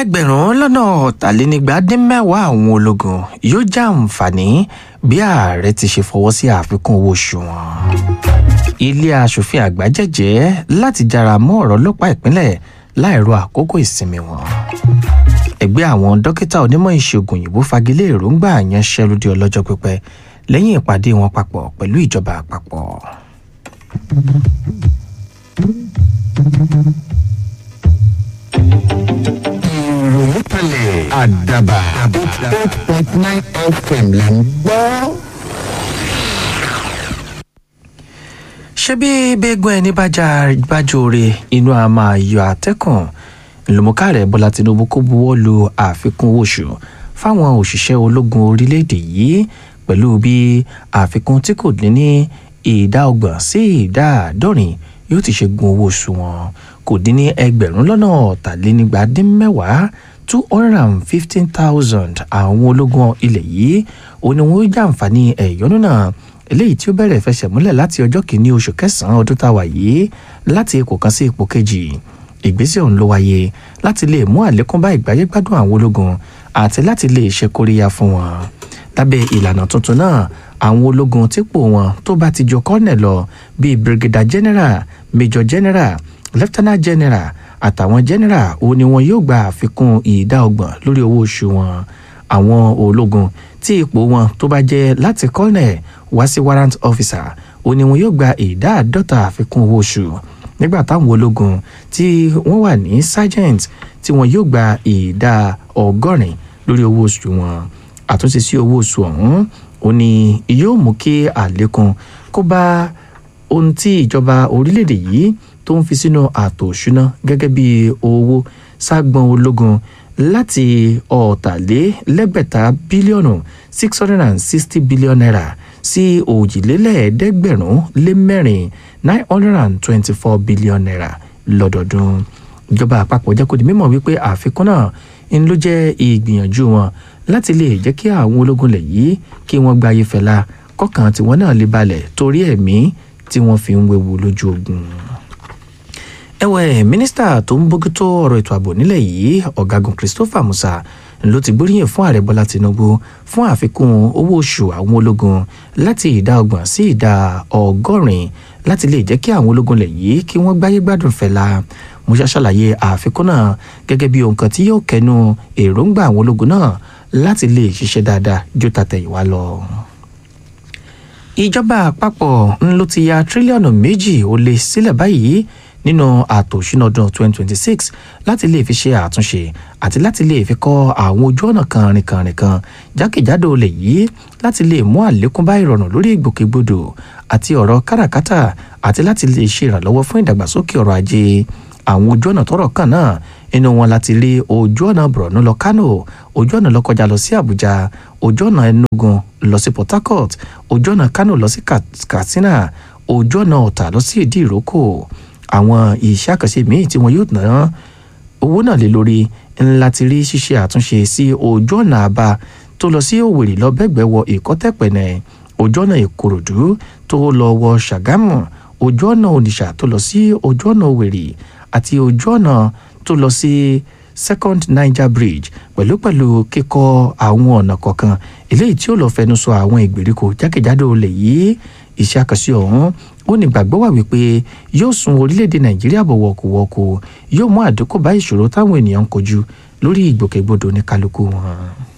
ẹgbẹ̀rún lọ́nà ọ̀tàlénígba dín mẹ́wàá àwọn ológun yóò jàǹfààní bí ààrẹ ti ṣe fọwọ́ sí àfikún owó oṣù wọn. ilé aṣòfin àgbà jẹ́jẹ́ láti jára mọ́ ọ̀rọ̀ ọlọ́pàá ìpínlẹ̀ láìro àkókò ìsinmi wọn. ẹgbẹ́ àwọn dókítà onímọ̀ ìṣègùn òyìnbó fagilé èròǹgbà àyànṣẹ́lódì ọlọ́jọ́ pípẹ́ lẹ́yìn ìpàdé wọn papọ̀ pẹ̀lú ìjọba àpapọ̀. ìròyìn kalẹ̀ àdàbà eight point nine fm là ń gbọ́. ṣé bí bẹ́ẹ̀gùn ẹni bá já bájóore inú a máa yọ àtẹ́kùn lòmùkàrẹ̀ bọ́lá tinubu kó buwọ́ lu àfikún owó oṣù fáwọn òṣìṣẹ́ ológun orílẹ̀-èdè yìí pẹ̀lú bí àfikún tí kò dín ní ìdá ọgbọ̀n sí ìdá àádọ́rin yóò ti ṣe gun owó oṣù wọn kò dín ní ẹgbẹ̀rún lọ́nà ọ̀tàlénígba dín mẹ́wàá two hundred and fifteen thousand àwọn ológun ilẹ̀ yìí òun ni wọ́n jàǹfààní ẹ̀yọ́nú náà eléyìí tí ó bẹ̀rẹ̀ fẹsẹ̀ múlẹ̀ láti ọjọ́ kìíní oṣù kẹsàn-án ọdún tá a wà yìí láti ipò kan sí ipò kejì ìgbésẹ̀ ọ̀hún ló wáyé láti lè mú àlékún bá ìgbáyé gbádùn àwọn ológun àti láti lè ṣe kóríyá fún wọn lábẹ́ ìlànà tuntun náà àwọn ológun típò wọn tó bá ti jọ kọ́nẹ̀ lọ bíi brigadier general major general lieutenant general àtàwọn general òun ni wọn yóò gba àfikún ìdá ọgbọ̀n lórí owó oṣù wọn àwọn ológun tí ipò wọn tó bá jẹ́ láti colonel wá sí warrant officer òun ni wọn yóò gba ìdá àádọ́ta àfikún owó oṣù nígbà táwọn ológun tí wọ́n wà ní sergeant tí wọn yóò gba ìdá ọgọ́rin lórí owó oṣù wọn àtúnṣe sí owó oṣù ọ̀hún ó ní yóò mú kí àlékún kó bá ohun tí ìjọba orílẹ̀-èdè yìí tó ń fi sínú ààtò òṣùná gẹ́gẹ́ bí owó ságbọn ológun láti ọ̀tàlélẹ́gbẹ̀ta bílíọ̀nù six hundred and sixty billion naira sí òjìlélẹ́ẹ̀ẹ́dẹ́gbẹ̀rún lé mẹ́rin nine hundred and twenty-four billion naira lọ́dọọdún ìjọba àpapọ̀ jẹ́ kó di mímọ̀ wípé àfikún náà ń ló jẹ́ ìgbìyànjú wọn láti lè jẹ́ kí àwọn ológun lẹ̀ yìí kí wọ́n gba ayé fẹ́la kọ́kàn tiwọn náà lè balẹ̀ torí ẹ̀mí tí wọ́n fi ń wewu lójú ogun. ẹ̀wẹ̀ mínísítà tó ń bójútó ọ̀rọ̀ ètò ààbò nílẹ̀ yìí ọ̀gágun christopher musa ló ti gbóríyìn fún ààrẹ bọ́lá tinubu fún àfikún owó oṣù àwọn ológun láti ìdá ọgbọ̀n sí ìdá ọgọ́rin láti lè jẹ́ kí àwọn ológun lẹ̀ yìí kí wọ́n gbáyé gbádùn fẹ́la musa ṣàlàyé àfikún náà gẹ́gẹ́ bí ohun kan tí yóò kẹnu èròǹgbà àwọn ológun náà láti lè ṣiṣẹ́ dáadáa ju tàtẹ̀yìnwá lọ. ìjọba àpapọ̀ ń ló ti ya tírílíọ̀nù méjì ó lé sílẹ̀ báyìí nínú ààtò ìṣúná ọdún 2026 láti lè fi ṣe àtúnṣe àti láti lè fi kọ́ àwọn ojú ọ̀nà kànrìnkànrìn kan jákèjádò lè yí láti lè mú àlékún bá ìrọ̀rùn lórí ìgbòkègbodò àti ọ̀rọ̀ káràkátà àti láti lè ṣe ìrànlọ́wọ́ fún ìdàgbàsókè ọrọ̀ ajé àwọn ojú ọ̀nà tọrọ kan náà inú wọn láti rí ojú ọ̀nà borno lọ kano ojú ọ̀nà lọ́kọjá lọ sí àbújá ojú ọ̀nà enugu lọ sí port harcourt ojú ọ̀nà kano lọ sí katsina ojú ọ̀nà ọ̀tà lọ sí ìdí ìrókò àwọn iṣẹ́ àkànṣe míì tí wọn yóò ná owó náà lé lórí ńlá ti rí ṣíṣe àtúnṣe sí ojú ọ̀nà àbá tó lọ sí òwèrè lọ bẹ́gbẹ́ wọ ìkọ́tẹ̀pẹ̀nẹ̀ ojú ọ̀nà ìkòròdú tó lọ wọ ṣàgámù ojú ọ̀nà onitsha tó lọ sí ojú ọ̀nà òwèrè àti ojú ọ̀nà tó lọ sí second niger bridge pẹ̀lú pẹ̀lú kíkọ́ àwọn ọ̀nà kọ̀ọ̀kan eléyìí tí ó lọ fẹnu sọ àwọn ìgbèríko jákèjádò olè yìí iṣẹ́ àkànṣe ọ̀hún ó ní gbàgbọ́ wà wípé yóò sun orílẹ̀-èdè nàìjíríà bọ̀ wọ̀kùwọ̀kù yóò mú àdínkù bá ìṣòro táwọn ènìyàn ń kojú lórí ìgbòkègbodò ní kálukú wọn.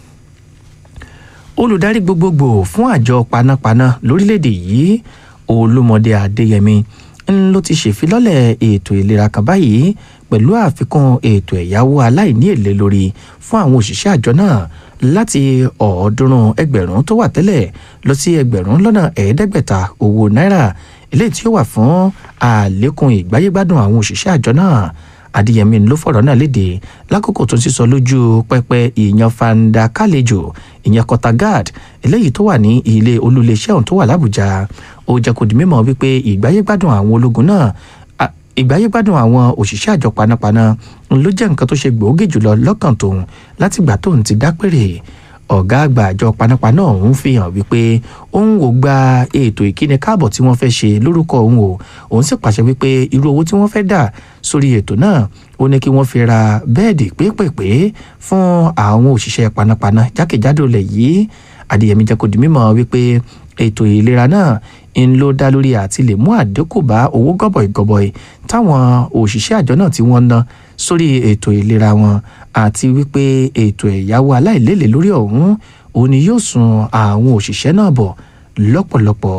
olùdarí gbogbogbò fún àjọ panápaná lórílẹ̀-èdè yìí olúmọdé adéyẹmí ń ló ti ṣèfilọ́lẹ̀ ètò ìlera kan báyìí pẹ̀lú àfikún ètò ẹ̀yáwó aláìní èlé lórí fún àwọn òṣìṣẹ́ àjọ náà láti ọ̀ọ́dúnrún ẹgbẹ̀rún tó wà tẹ́lẹ̀ lọ sí ẹgbẹ̀rún lọ́nà ẹ̀ẹ́dẹ́gbẹ̀ta owó náírà eléyìí tí ó wà fún àlékún ìgbáyégbádùn àwọn òṣìṣẹ́ àjọ náà adéyẹmí ló fọ̀rọ̀ náà léde lákòókò tó ń sísọ lójú pẹpẹ ìyan fanda kálejò ìyẹn kọtagad eléyìí tó wà ní ilé olúléeṣẹ́ ọ̀hún tó wà lábújá ó jẹ́ kó di mímọ̀ wípé ìgbáyégbádùn àwọn ológun náà ìgbáyégbádùn àwọn òṣìṣẹ́ àjọ panápaná ló jẹ́ nǹkan tó ṣe gbòógì jùlọ lọ́kàn tóun látìgbà tóun ti dápẹ́rẹ́ ọ̀gá àgbà àjọ panápaná ọ̀hún fi hàn wípé òun ò gba ètò ìkíni káàbọ̀ tí wọ́n fẹ́ ṣe lórúkọ òun o òun sì pàṣẹ wípé irú owó tí wọ́n fẹ́ dà sórí ètò náà ó ní kí wọ́n fi ra bẹ́ẹ̀dì pépèpé fún àwọn òṣìṣẹ́ panápaná jákèjádò lẹ̀ yìí adéyẹmí jẹ́ kó di mímọ̀ wípé ètò ìlera náà ń ló dá lórí àti lè mú àdínkù bá owó gọbọi-gọbọi táwọn òṣìṣẹ́ àjọ náà tí wọ́n ná sórí ètò ìlera wọn àti wípé ètò ẹ̀yáwó aláìlélẹ̀ lórí ọ̀hún òun ni yóò sun àwọn òṣìṣẹ́ náà bọ̀ lọ́pọ̀lọpọ̀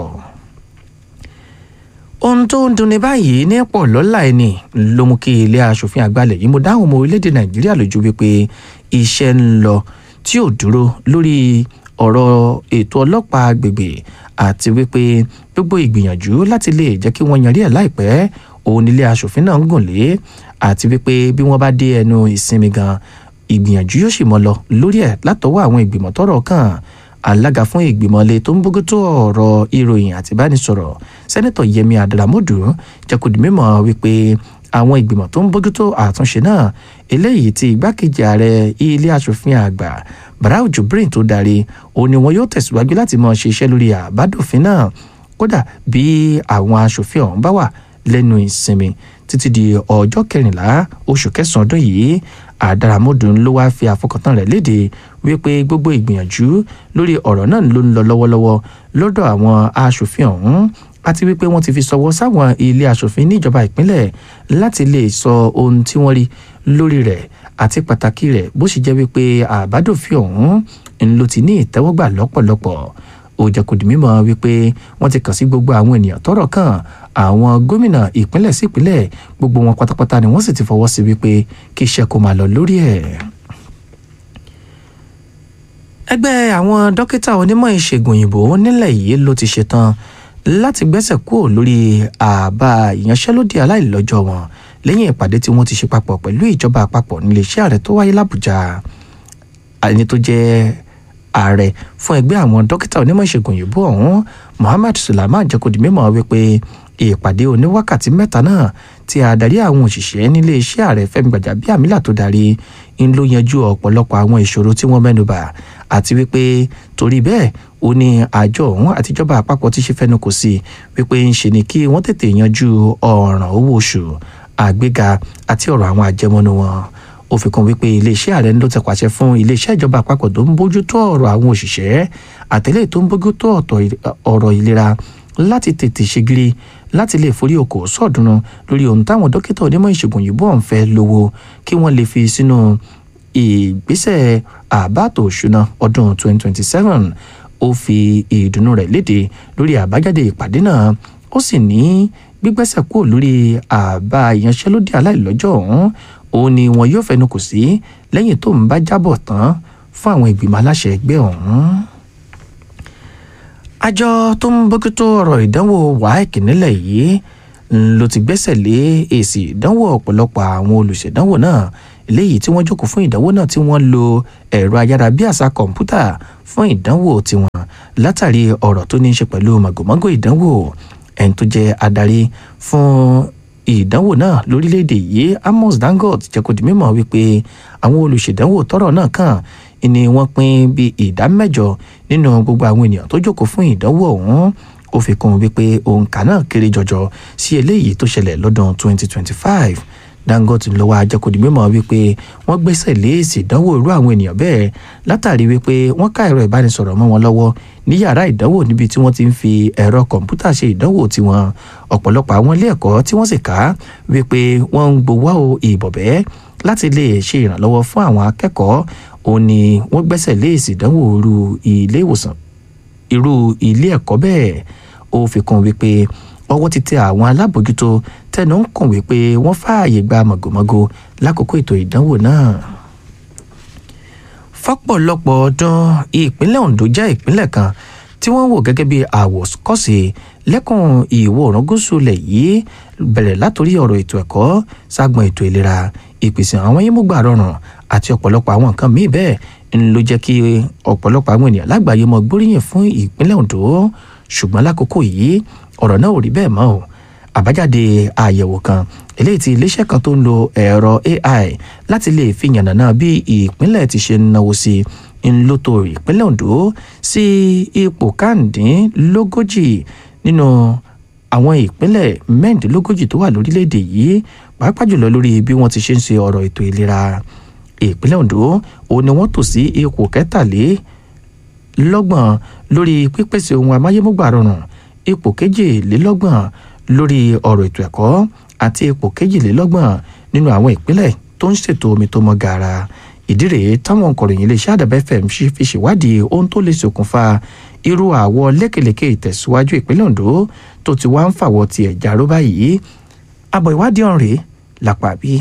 ohun tó ń dunni báyìí ní pọ̀ lọ́la ẹni ló mú kí ilé asòfin àgbàlẹ̀ yìí mo dáhùn ọmọ orílẹ̀-èdè nàìjíríà lójú wípé iṣẹ́ ń lọ tí ò dúró lórí ọ̀rọ̀ ètò ọlọ́pàá agbègbè àti wípé gbogbo ìgbìyànjú láti lè jẹ́ kí wọ́n yanrí ẹ̀ láìpẹ́ òun nílé asòfin náà ń gùn lé àti wípé bí wọ́n bá dé ẹnu ìsinmi gan ìgbìyànjú yóò sì mọ́ lọ lórí ẹ̀ látọwọ́ àwọn ìgbìmọ̀ tọ́rọ̀ kàn alága fún ìgbìmọ̀lé tó ń bójútó ọ̀rọ̀ ìròyìn àti ìbánisọ̀rọ̀ sẹ́nẹ́tọ̀ yẹmi adaramodu jẹ́ kó di mímọ̀ wípé àwọn ìgbìmọ̀ tó ń bójútó àtúnṣe náà eléyìí tí igbákejì ààrẹ ilé asòfin àgbà barau jubrin tó darí òun ni wọn yóò tẹ̀síwájú láti mọ ṣiṣẹ́ lórí àbádòfin náà kódà bí àwọn asòfin ọ̀hún bá wà lẹ́nu ìsinmi títí di ọjọ́ kẹrìnlá oṣù kẹsàn-án ọdún yìí àdàràmọ́dù ló wáá fi àfọkàntán rẹ̀ léde wípé gbogbo ìgbìyànjú lórí ọ̀rọ̀ náà ló ń lọ lọ́wọ́lọ́wọ́ lọ́dọ̀ àwọn aṣòfin ọ̀hún àti wípé wọ́n ti fi sọwọ́ sáwọn ilé aṣòfin níjọba ìpínlẹ̀ láti lè sọ ohun tí wọ́n rí lórí rẹ̀ àti pàtàkì rẹ̀ bó sì jẹ́ wípé àbádòfin ọ̀hún ń ló ti ní ìtẹ́wọ́gbà lọ́pọ̀lọpọ̀ ó jẹ́ kó di mímọ̀ wípé wọ́n ti kàn sí gbogbo àwọn ènìyàn tọ́rọ̀ kàn àwọn gómìnà ìpínlẹ̀ sí ìpínlẹ̀ gbogbo wọn pátápátá ni wọ́n sì ti fọwọ́ sí wípé kí iṣẹ́ kó máa lọ lórí ẹ̀. ẹgbẹ́ àwọn dókítà onímọ̀ ìṣègùn òyìnbó nílẹ̀ yìí ló ti ṣetán láti gbẹ́sẹ̀ kúrò lórí àbá ìyanṣẹ́lódì aláìlọ́jọ́ wọn lẹ́yìn ìpàdé tí wọ́n ti ṣe papọ̀ pẹ̀lú ìjọba àpapọ̀ níléeṣẹ́ ààrẹ tó wáyé làbújá ẹni tó jẹ́ ààrẹ fún ẹgbẹ́ àwọn dókítà onímọ̀ ìṣègùn òyìnbó ọ̀hún muhammad sulaiman jẹ́ kó di mímọ̀ wípé ìpàdé oníwákàtí mẹ́ta náà tí adarí àwọn òṣìṣẹ́ nílé iṣẹ́ ààrẹ fẹ́mi gbàjàbíàmílà tó darí ń ló yanjú ọ̀pọ̀lọpọ̀ àwọn ìṣòro tí wọ́n mẹ́nubà àti wípé torí bẹ́ẹ̀ ó ní àjọ ọ̀hún àtijọba àpapọ̀ ti ṣe fẹ́nu kò sí wípé ń ṣe ni kí wọ́n tètè yanjú ọ̀ràn owó oṣù àgbéga àti ọ̀rọ̀ àwọn àjẹmọ́nú wọn ó fi kún wípé iléeṣẹ́ ààrẹ ló ti pàṣẹ fún iléeṣẹ́ ìjọba àpapọ̀ tó ń bójútó ọ̀rọ̀ àwọn òṣìṣẹ́ àtẹ̀lé tó ń bójútó ọ̀rọ̀ ìlera láti tètè ṣègiri láti lè forí oko sọ̀dúnú lórí ohun táwọn dókítà onímọ̀ ìṣègùn òyìnbó ọ̀hún fẹ́ lówó kí wọ́n lè fi sínú ìgbésẹ̀ àbátò òṣùnà ọdún 2027 ó fi ìdùnnú rẹ̀ léde lórí àbájáde ìpàdé náà ó sì ní gbígbẹ́sẹ̀ kúrò lórí àbá ìyanṣẹ́lódì aláìlọ́jọ́ ọ̀hún òun ni wọn yóò fẹnu kò sí lẹ́yìn tó ń bá jábọ̀ tán fún àwọn ìgbìmọ̀ aláṣẹ ẹgbẹ́ ọ̀hún. àjọ tó ń bójútó ọ̀rọ̀ ìdánwò waec nílẹ̀ yìí ló ti gbẹ́sẹ̀ lé èsì ìdánwò ọ̀pọ̀lọpọ̀ àwọn olùṣèdánwò náà léyìí tí wọ́n jókòó fún ìdánwò náà tí wọ́n lo ẹ̀rọ ayárabíàṣá kọ̀ǹpútà fún ìdánwò tiwọn látàrí ọ̀rọ̀ tó ní í ṣe pẹ̀lú màgòmágó ìdánwò ẹni tó jẹ́ adarí fún ìdánwò náà lórílẹ̀‐èdè yìí amos dangote jẹ́ kó di mímọ̀ wípé àwọn olùṣèdánwò tọ́rọ̀ náà kàn ni wọ́n pín bí ìdá mẹ́jọ nínú gbogbo àwọn ènìyàn tó jókòó fún ìdánwò ọ̀hún ó fi kún wípé òǹkà náà kéré jọjọ sí eléyìí tó ṣẹlẹ̀ lọ́dún 2025 dangote ló wá jẹ́ kó di mímọ̀ wípé wọ́n gbẹ́sẹ̀ lé èsì ìdánwò irú àwọn ènìyàn bẹ́ẹ̀ látàrí wípé wọ́n ká ẹ̀rọ ìbánisọ̀rọ̀ mọ́ wọn lọ́wọ́ ní yàrá ìdánwò níbi tí wọ́n ti ń fi ẹ̀rọ kọ̀ǹpútà ṣe ìdánwò tiwọn ọ̀pọ̀lọpọ̀ àwọn ilé ẹ̀kọ́ tí wọ́n sì ká wípé wọ́n ń gbowó ìbọ̀bẹ́ láti lè ṣe ìrànlọ́wọ́ fún àwọn akẹ́kọ̀ọ́ òun ni wọ́n gbẹ́sẹ̀ lé èsì ìdánwò irú ilé ìwòsàn irú ilé ẹ̀kọ́ bẹ́ẹ̀ ó fi kún wípé ọwọ́ ti tẹ àwọn alábòjútó tẹnu ń kùn wípé wọ́n fààyè gba màgòmágó lákòókò ètò ìdánwò náà. fọ́pọ̀lọpọ̀ ọdún ìpínlẹ̀ Ondo jẹ́ ìpínlẹ̀ kan tí wọ́n wò gẹ́gẹ́ bí àwòkọ́ṣe lẹ́kùn ìwọ̀ oòrùn gúúsù ilẹ̀ yìí bẹ̀rẹ̀ látòrí ọ̀rọ̀ ètò ẹ̀kọ́ ságbọn ètò ìlera ìpèsè àwọn yímúgbà rọrùn àti ọ̀pọ̀lọpọ̀ àwọn nǹkan míì bẹ́ẹ̀ ń ló jẹ́ kí ọ̀pọ̀lọpọ̀ àwọn ènìyàn lágbàáyé mọ gbóríyìn fún ìpínlẹ̀ Ondo ṣùgbọ́n lákòókò yìí ọ̀rọ̀ náà ò rí bẹ́ẹ̀ mọ́ o àbájáde àyẹ̀wò kan eléyìí tí iléeṣẹ́ kan tó ń lo ẹ̀rọ AI láti lè fi yànnàná bí ìpínlẹ̀ ti ṣe ń náwó sí ńlọtọ ìpínlẹ̀ ondo sí ipò kàndínlógójì nínú àwọn ìpínlẹ̀ mẹ́rìndínlógójì tó wà lórílẹ̀‐èdè yìí pàápàá jùlọ lórí bí wọ́n ti ṣe ń ṣe ọ̀rọ̀ ètò ìlera ìpínlẹ̀ ondo òun ni wọ́n tò sí ipò kẹtàlélọ́gbọ̀n lórí pípèsè ohun amáyémúgbà rọrùn ipò kejìlélọ́gbọ̀n lórí ọ̀rọ̀ ètò ẹ̀kọ́ àti ipò kejìlélọ́gbọ̀n nínú àwọn ìpínlẹ̀ tó ń ṣètò omi tó mọ́ gaara ìdí rèé táwọn ọkọ̀ròyìn iléeṣẹ́ àdàbẹ́ fm fi ṣèwádìí ohun tó lè ṣokùnfà irú àwọ̀ lékèlékè ìtẹ̀síwájú ìpínlẹ̀ ondo tó ti wá ń fàwọ̀ tiẹ̀ járó báyìí àbọ̀ ìwádìí ọ̀hún rèé lápá bíi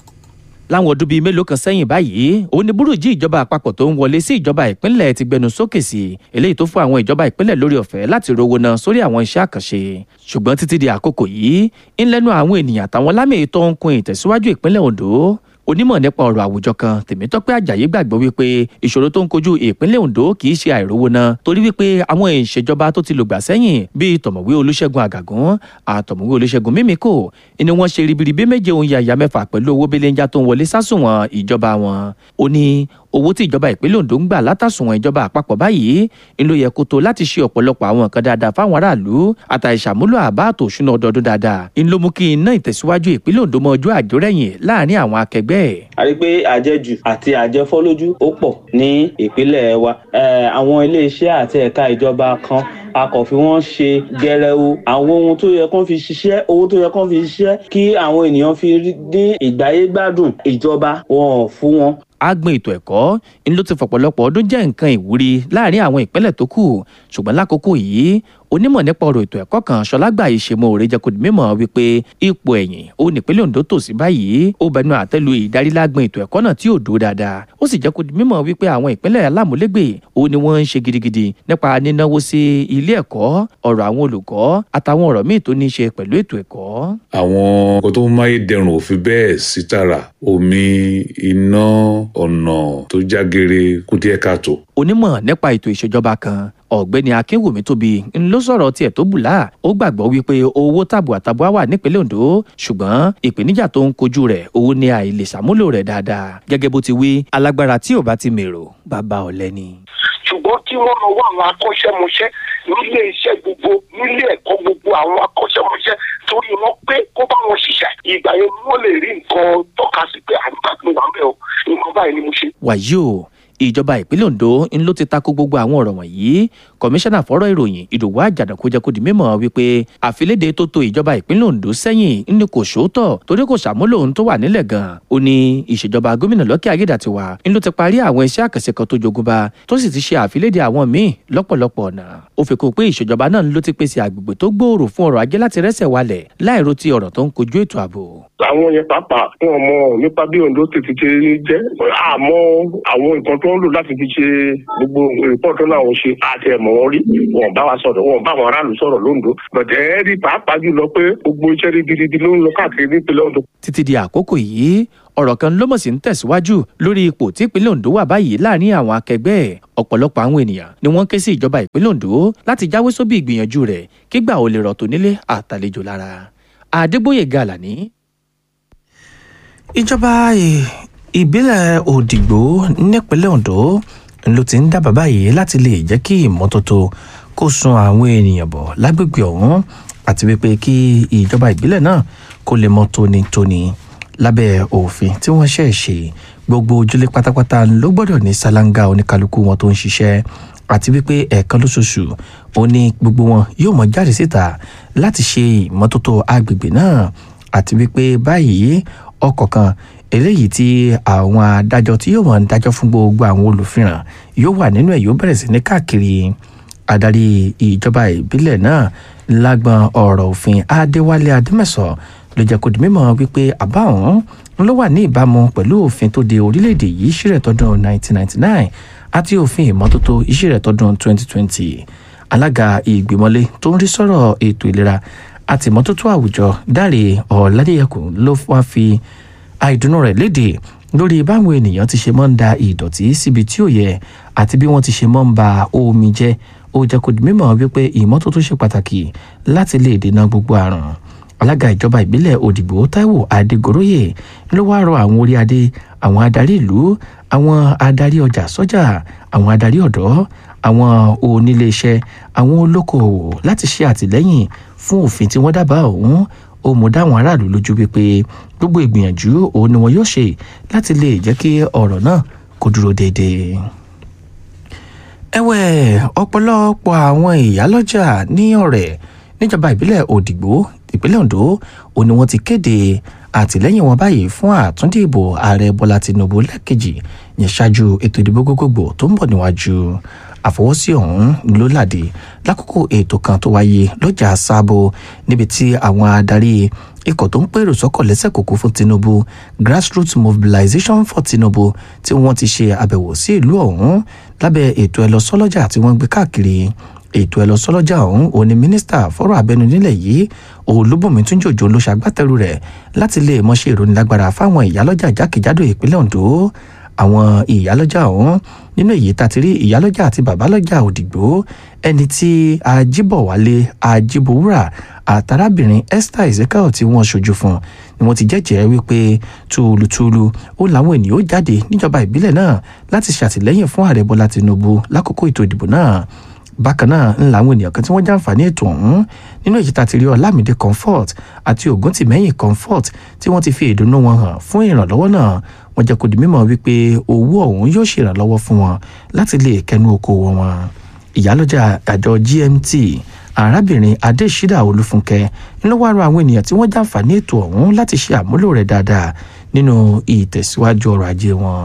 láwọn ọdún bíi mélòó kan sẹ́yìn báyìí òun ni burújí ìjọba àpapọ̀ tó ń wọlé sí ìjọba ìpínlẹ̀ ti gbẹnu sókè sí eléyìí tó fún àwọn ìjọba ìpínlẹ̀ lórí ọ̀fẹ́ láti rówó náà sórí àwọn iṣẹ́ àkànṣe ṣùgbọ́n títí di àkókò yìí ńlẹ́nu àwọn ènìyàn àtàwọn lámì tó ń kun ìtẹ̀síwájú ìpínlẹ̀ ondo onímọ̀ nípa ọ̀rọ̀ àwùjọ kan tèmítọ́pẹ́ àjàyí gbàgbọ́ wípé ìṣòro tó ń kojú ìpínlẹ̀ ondo kì í ṣe àìrówó náà torí wípé àwọn ìṣèjọba tó ti lògbà sẹ́yìn bíi tọ̀mọ̀wé olúṣẹ́gun àgàgún àtọ̀mọ̀wé olúṣẹ́gun mímíkò ni wọ́n ṣe ribiribi méje ohun yàyà mẹ́fà pẹ̀lú owó belenja tó ń wọlé sásùnwọ̀n ìjọba wọn ó ní owó tí ìjọba ìpínlẹ̀ ondo ń gbà látàsùnwọ̀n ìjọba àpapọ̀ báyìí ń ló yẹ kó tó láti ṣe ọ̀pọ̀lọpọ̀ àwọn nǹkan dáadáa fáwọn aráàlú àtàìṣàmúlò àbá àtòṣúná ọdọọdún dáadáa ń ló mú kí iná ìtẹ̀síwájú ìpínlẹ̀ ondo mọ ojú àjórẹ̀yìn láàrin àwọn akẹgbẹ́ ẹ̀ a rí i pé àjẹjù àti àjẹfọ́lójú ó pọ̀ ní ìpínlẹ̀ wa àwọn iléeṣẹ́ àti ẹ̀ka ìjọba kan a kò fi wọ́n ṣe gẹrẹwu àwọn ohun tó yẹ kán fi ṣiṣẹ́ owó tó yẹ kán fi ṣiṣẹ́ kí àwọn ènìyàn fi dín ìgbáyé gbádùn ìjọba wọn ò fún wọn agbọn ètò ẹ̀kọ́ ń ló ti fọ̀pọ̀lọpọ̀ ọdún jẹ́ nǹkan ìwúrí láàrin àwọn ìpínlẹ̀ tó kù ṣùgbọ́n lákòókò yìí onímọ̀ nípa ọ̀rọ̀ ètò ẹ̀kọ́ kan ṣọlágbà ìṣèmọ̀ òrè jẹ́ kó di mímọ̀ wípé ipò ẹ̀yìn ó nípínlẹ̀ ondo tò sí báyìí ó bẹnu àtẹ́lu ìdarílágbọn ètò ẹ̀kọ́ náà tí ò dúró dáadáa ó sì jẹ́ kó di mímọ̀ wípé àwọn ìpínlẹ̀ alámúlégbè ó ní wọ́n ń ṣe gidigidi nípa nínáwó sí ilé ẹ̀kọ́ ọ̀rọ̀ àwọn olùkọ́ àtàwọn ọ̀rọ̀ míì tó ní í ṣe pẹ̀lú ètò ẹ̀kọ́. àwọn nǹkan tó ń máyé dẹrùn ò fi bẹ́ẹ̀ sí tààrà omi iná ọ̀nà tó jágere kú díẹ̀ káàtó. onímọ̀ nípa ètò ìṣèjọba kan ọ̀gbẹ́ni akínwùmí tóbi ń ló sọ̀rọ̀ tiẹ̀ tó bùlá ó gbàgbọ́ wípé owó tàbùà tàbùà wà nípínlẹ̀ ondo ṣùgbọ́n ìpèníjà tó ń kojú rẹ̀ owó ní àìlè ṣàmúlò rẹ̀ dáadáa gẹ́gẹ́ bó ti wí alágbára tí ò bá ti mèrò bàbá ọ̀lẹ ni. ṣùgbọ́n kí wọ́n lọ wá àwọn akọ́ṣẹ́mọṣẹ́ nílé iṣẹ́ gbogbo nílé ẹ̀kọ́ gbogbo àwọn akọ́ṣẹ́mọṣẹ́ torí wọn pé kó bá wọn ṣiṣẹ́ ìgbà yẹn ni wọ́n lè rí nǹkan tọ́ka sí pé àgbà mi wà mẹ́ o nǹkan báyìí ni mo ṣe. wàyí o ìjọba ìpínlẹ̀ ondo ń ló ti tako gbogbo àwọn ọ̀rọ̀ wọ̀nyí kọmíṣánná fọ́rọ̀ ìròyìn ìdòwú àjàdàkú jẹ́ kó di mímọ̀ wípé àfilédè tó to ìjọba ìpínlẹ̀ ondo sẹ́yìn ní kò sóòótọ́ torí kò ṣàmúlò ohun tó wà nílẹ̀ gan-an ó ní ìṣèjọba gómìnà lọ́kẹ́ ayédàtiwa ń ló ti parí àwọn iṣẹ́ àkànṣe kan tó jogúnba tó sì ti ṣe àfilédè àwọn míì lọ́pọ̀lọpọ̀ ọ̀nà ó fi kún pé ìṣèjọba náà ló ti pèsè àgbègbè tó gbòòrò fún ọrọ̀ ajé láti rẹ́sẹ̀ walẹ̀ láìro ti ọ̀rọ̀ tó ń kojú ètò ààbò. àwọn yẹn pàápàá wọn mọ nípa bí ondo tètè ti jẹ àmọ́ àwọn nǹkan tó ń lò láti fi ṣe gbogbo rìpọ́ọ̀tù náà wọ́n ṣe àti ẹ̀mọ́ wọn rí wọn bá wa sọ̀rọ̀ wọn bá àwọn aráàlú sọ̀rọ̀ lóńdó bọ̀dẹ̀ ẹ́ rí pàápàá jùlọ pé gbogbo iṣẹ́ rí gidigidi ló ń lọ káàkiri nípínlẹ̀ ondo. títí di àkókò yìí ọ̀rọ̀ kan ló mọ̀ sí ń tẹ̀síwájú lórí ipò tí ìpínlẹ̀ ondo wà báyìí láàrin àwọn akẹgbẹ́ ẹ̀ ọ̀pọ̀lọpọ̀ àwọn ènìyàn ni wọ́n ké sí ìjọba ìpínlẹ̀ ondo láti jáwé sóbì ìgbìyànjú rẹ̀ kígbà ó lè rọ̀ tó nílé àtàlejò lára adégbòye gàlàní. ìjọba ìbílẹ̀ òdìgbò nípínlẹ̀ ondo ló ti ń dábàá báyìí láti lè jẹ́ kí ìmọ́tótó kó sun àwọn ènìyàn bọ̀ lágbègbè ọ̀hún àti wípé kí ìjọba ìbílẹ̀ náà kó lè mọ́ tónítóní lábẹ́ òfin tí wọ́n ṣẹ̀ ṣe gbogbo ojúlé pátápátá ló gbọ́dọ̀ ní ṣáláńgá oníkálukú wọn tó ń ṣiṣẹ́ àti wípé ẹ̀ẹ̀kan lóṣooṣù ó ní gbogbo wọn yóò mọ jáde síta láti ṣe ìmọ́tótó agbègbè náà àti wípé báyìí ọkọ̀ kan eléyìí tí àwọn adájọ́ tí yóò mọ̀ ń dájọ́ fún gbogbo àwọn olùfihàn yóò wà nínú ẹ̀ yóò bẹ̀rẹ̀ sí ní káàkiri adarí ìjọba ìbílẹ̀ náà lágbọn ọ̀rọ̀ òfin adéwálé adémẹ̀sọ̀ ló jẹ́ kó di mímọ̀ wípé àbá ọ̀hún ló wà ní ìbámu pẹ̀lú òfin tó de orílẹ̀-èdè yìí ṣírẹ̀ tọdún 1999 àti òfin ìmọ́tótó ìṣírẹ̀ tọdún 2020 alága ìgbìmọ̀lé tó ń rí sọ̀rọ̀ ètò ìlera àti ìmọ́tótó àwùjọ dáre ọ̀làdẹ́yẹkùn ló wá fi àìdùnnú rẹ̀ léde lórí báwọn ènìyàn ti ṣe mọ́ ń da ìdọ̀tí síbi tí ò yẹ àti bí wọ́n ti ṣe mọ́ ń ba omi jẹ́ ó jẹ́ kó di mímọ̀ wípé ìmọ́tótó ṣe pàtàkì láti lè dènà gbogbo àrùn alága ìjọba ìbílẹ̀ òdìgbò taiwo adégoróyè ló wáá rọ àwọn orí adé àwọn adarí ìlú àwọn adarí ọjà sọ́jà àwọn adarí ọ̀dọ́ àwọn oníléeṣẹ́ àwọn olókoòwò láti ṣe àtìlẹ́yìn fún òfin tí wọ́n dábàá ọ̀hún ó mú dáwọn aráàlú lójú wípé gbogbo ìgbìyànjú òun ni wọn yóò ṣe láti lè jẹ́ kí ọ̀rọ̀ náà kó dúró déédéé ẹ̀wẹ̀ ọ̀pọ̀lọpọ̀ àwọn ìyálọ́jà ní ọ̀rẹ́ níjọba ìbílẹ̀ òdìgbò ìpínlẹ̀ ondo ò ní wọ́n ti kéde àtìlẹ́yìn wọn báyìí fún àtúndì ìbò ààrẹ bọ́lá tinubu lẹ́ẹ̀kejì yẹn ṣáájú ètò ìdìbò gbogbogbò tó ń bọ̀ níwájú àfọwọ́sí ọ̀hún ló làdé lákòókò ètò kan tó wáyé lọ́jà sábò níbi tí àwọn adarí ikọ̀ tó ń pèrò sọ́kọ̀ lẹ́sẹ̀ kòkó fún tinubu grassroots mobilization for tinubu tí wọ́n ti ṣe àbẹ̀wò sí ìlú ọ̀hún lábẹ́ ètò ẹlọ́sọ́lọ́jà tí wọ́n gbé káàkiri ètò ẹlọ́sọ́lọ́jà ọ̀hún òní mínísítà fọ́rọ̀ abẹnú nílẹ̀ yìí olúbùnmi túnjòjò ló ṣàgbátẹrù rẹ̀ láti lè mọṣẹ́ ìrónilágbára fáwọn ìyálọ́jà jákèjádò ìpínlẹ̀ ondo àwọn ìyálọ́jà ọ̀hún nínú èyí tá ti rí ìyálọ́jà àti bàbálọ́jà òdìgbò ẹni tí ajíbọ̀wálé ajíbowúrà àtàrábìnrin esther ezekiel tí wọ́n ṣojú fún ni wọ́n ti jẹ́jẹ́ wípé túlùtúlù ó làwọn ènìyàn ó jáde níjọba ìbílẹ̀ náà láti ṣàtìlẹ́yìn fún ààrẹ bọ́lá tinubu lákòókò ètò ìdìbò náà bákan náà ń làwọn ènìyàn kan tí wọ́n jàǹfààní ètò ọ̀hún nínú èyí tá ti rí ọlámídé comfort àti ògúntìmẹ́yìn comfort tí wọ́n ti fi ìdùnnú wọn hàn fún ìrànlọ́wọ́ náà wọ́n jẹ́ kó di mímọ̀ wípé owó ọ̀hún yóò ṣèrànlọ́wọ́ fún wọn láti lè kẹnu okòwò wọn ìyálọ́jà àjọ gmt arábìnrin adésídà olúfúnkẹ́ ló wá rọ àwọn ènìyàn tí wọ́n jàǹfààní ètò ọ̀hún láti ṣe àmúlò rẹ̀ dáadáa nínú ìtẹ̀síwájú ọrọ̀ ajé wọn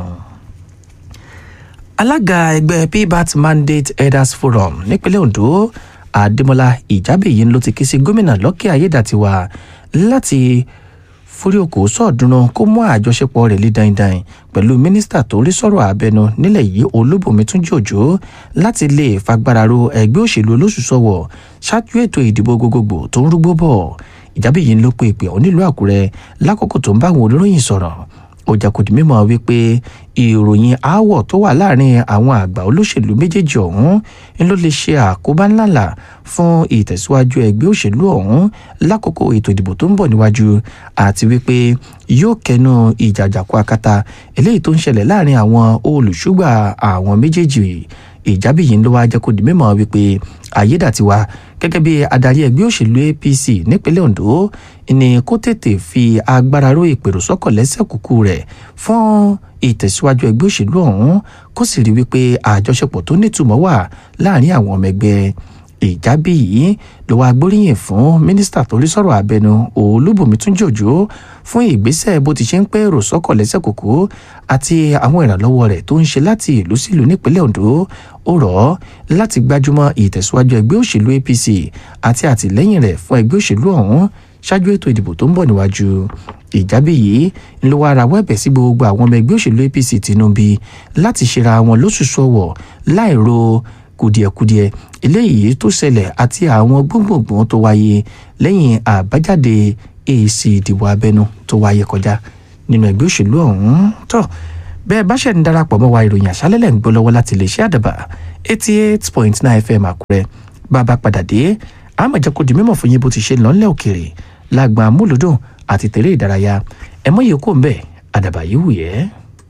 alága ẹgbẹ́ pbat mandate elders forum nípínlẹ̀ ondo adémọlá ìjábẹ̀yìn ló ti ké sí gómìnà lọ́kẹ́ ayédàtiwa láti forí oko sọ̀dúnrún kó mú àjọṣepọ̀ rẹ̀ lé dandan pẹ̀lú mínísítà tó rí sọ̀rọ̀ abẹnu nílẹ̀ yìí olúbùnmi túnjí òjò láti lè fagbára ro ẹgbẹ́ òṣèlú olóṣùṣọ̀wọ̀ ṣáájú ètò ìdìbò gbogbogbò tó ń rúgbó bọ̀ ìjábẹ̀yìn ló pe ìpè ọ̀ nílùú àkúrẹ́ lákòókò tó ń bá àwọn oníròyìn sọ̀rọ̀ ó jẹ́ kó di mímọ̀ wípé ìròyìn aáwọ̀ tó wà láàrin àwọn àgbà olóṣèlú méjèèjì ọ̀hún ń ló lè ṣe àkóbá ńláńlá fún ìtẹ̀síwájú ẹgbẹ́ òṣèlú ọ̀hún lákòókò ètò ìdìbò tó ń bọ̀ níwájú àti wípé yóò kẹnu ìjàjàkú akátá eléyìí tó ń ṣẹlẹ̀ láàrin àwọn olùṣúgbà àwọn méjèèjì ìjábí yìí ló wá jẹ́ kó di mímọ̀ wípé ayédàtiwa gẹ́gẹ́ bí adarí ẹgbẹ́ òṣèlú apc nípínlẹ̀ ondo ni kó tètè fi agbára ró ìpèrò sọ́kọ̀ lẹ́sẹ̀ kúkú rẹ̀ fún ìtẹ̀síwájú ẹgbẹ́ òṣèlú ọ̀hún kó sì rí wípé àjọṣepọ̀ tó nítumọ̀ wà láàrin àwọn ọmọ ẹgbẹ́ ìjábí yìí ló wá gbóríyìn fún mínísítà tó rí sọ̀rọ̀ abẹnu olúbùnmi túnjí òjò fún ìgbésẹ̀ bó ti ṣe ń pẹ́ èrò sọ́kọ̀ lẹ́sẹ̀ kòkó àti àwọn ìrànlọ́wọ́ rẹ̀ tó ń ṣe láti ìlú sílùú nípínlẹ̀ ondo ó rọ̀ ọ́ láti gbájúmọ́ ìtẹ̀síwájú ẹgbẹ́ òṣèlú apc àti àtìlẹ́yìn rẹ̀ fún ẹgbẹ́ òṣèlú ọ̀hún ṣáájú ètò ìdìbò tó ń bọ̀ níwájú ìjábí yìí ń lo ara wẹ́bẹ̀ sí gbogbo àwọn ọmọ ẹgbẹ́ òṣèlú apc tinubu láti ṣera wọn lóṣùṣù ọwọ̀ láìro kùdìẹ̀kudiẹ eléyìí tó ṣẹlẹ̀ àti àwọn gbóngbòngbòn tó wáyé lẹ́yìn àbájáde èsì ìdìbò abẹ́nú tó wáyé kọjá nínú ẹgbẹ́ òṣèlú ọ̀hún tó bẹ́ẹ̀ bá ṣẹ̀ ń darapọ̀ mọ́ wa ìròyìn àṣálẹ́lẹ̀ ń gbọ́ lọ́wọ́ láti lè ṣe àdàbà eighty eight point nine fm àkúrẹ́ bàbá padà dé àmọ̀jẹ́ kò di mímọ̀ fún yín bó ti ṣe lọ́nlẹ̀ òkèrè lágbà múlùdùn àti tẹ̀lé ìdárayá ẹ̀mọ́ yìí kò ń bẹ̀ àdàbà yìí wù yẹ́.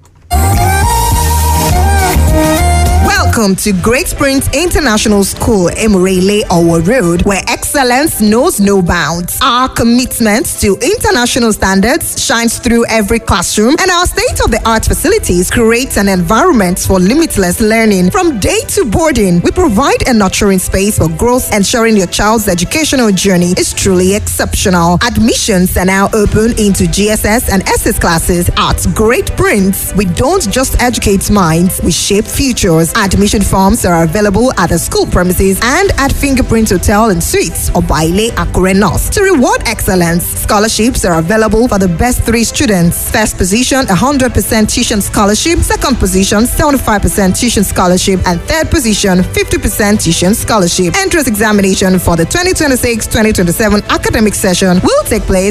Welcome to Great Springs International School, Emirele Owo Road, where excellence knows no bounds. Our commitment to international standards shines through every classroom, and our state of the art facilities create an environment for limitless learning. From day to boarding, we provide a nurturing space for growth, ensuring your child's educational journey is truly exceptional. Admissions are now open into GSS and SS classes at Great Prince. We don't just educate minds, we shape futures. Admission forms are available at the school premises and at Fingerprint Hotel and Suites or Baile Akure North. To reward excellence, scholarships are available for the best three students. First position, 100% tuition scholarship. Second position, 75% tuition scholarship. And third position, 50% tuition scholarship. Entrance examination for the 2026-2027 academic session will take place